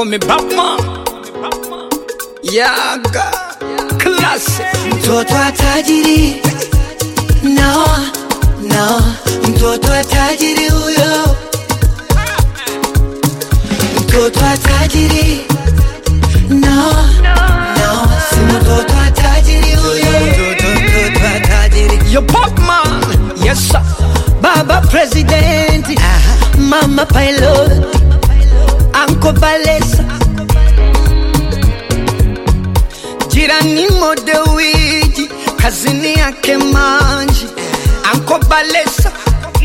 call me Batman. Yaga, classic. mtoto wa tajiri no, no, mtoto wa tajiri huyo, mtoto wa tajiri no, no, si mtoto wa tajiri huyo, mtoto, mtoto wa tajiri Your Batman. Yes, sir. baba president, mama pilot, anko balesa, Jirani modewiji, kazini yake manji. Anko Balesa.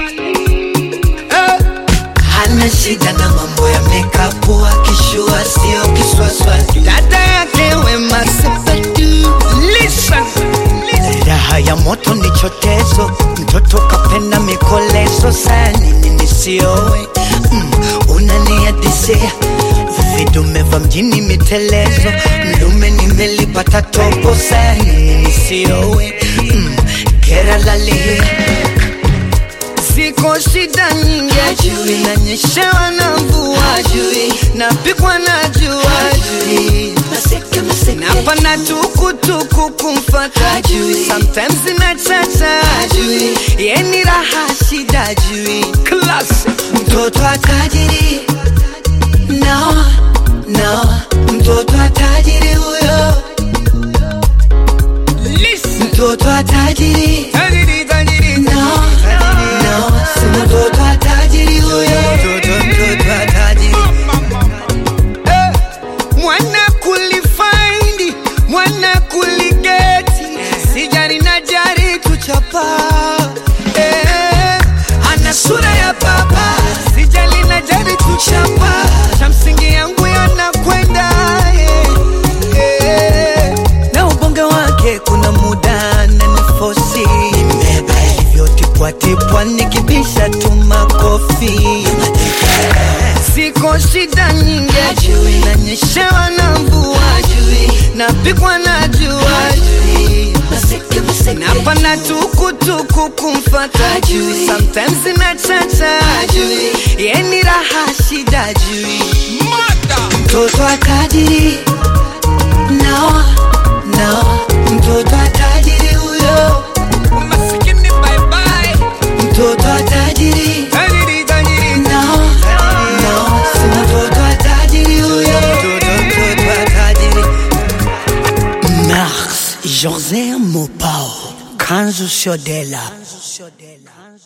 Eh, hana shida na mambo ya makeup, akishua sio kiswaswati dada yake Wema Sepetu. Listen. Raha ya moto ni chotezo, mtoto kapenda mikolezo, saa nini nisiowe? Mm, unaniadisia vidume vya mjini mitelezo, mlume nimelipata topo, saa nini nisiowe? Mm, kera lalia Ziko shida nyingi Hajui. nanyeshewa na mvua Hajui. napikwa na jua Hajui. maseke maseke napanda tukutuku kumfata Hajui. sometimes inachacha Hajui. yeni raha shida jui Classic. mtoto wa tajiri no, no, mtoto wa tajiri huyo, Listen. mtoto wa tajiri Tajiri, tajiri, no, no, si mtoto wa tajiri huyo, mtoto, mtoto wa tajiri Eh, mwana kulifaindi mwana kuligeti sijari na jari kuchapa eh, ana sura ya baba sijali na jari kuchapa cha msingi yangu yanakwenda eh, eh. na ubonge wake kuna muda na nifosi imeba hivyo tipwatipwa nikibisha tu makofi Siko shida nyingi Hajui. nanyeshewa na mvua napikwa na jua maseke maseke napanda tukutuku kumfata Hajui. sometimes inachacha Hajui. yeni raha shida jui mtoto wa tajiri no, no, mtoto wa tajiri huyo, masikini bye bye mtoto wa tajiri tajiri tajiri no, no, si mtoto wa tajiri huyo, mtoto, mtoto wa tajiri. Mars José Mopao Kanzu Shodela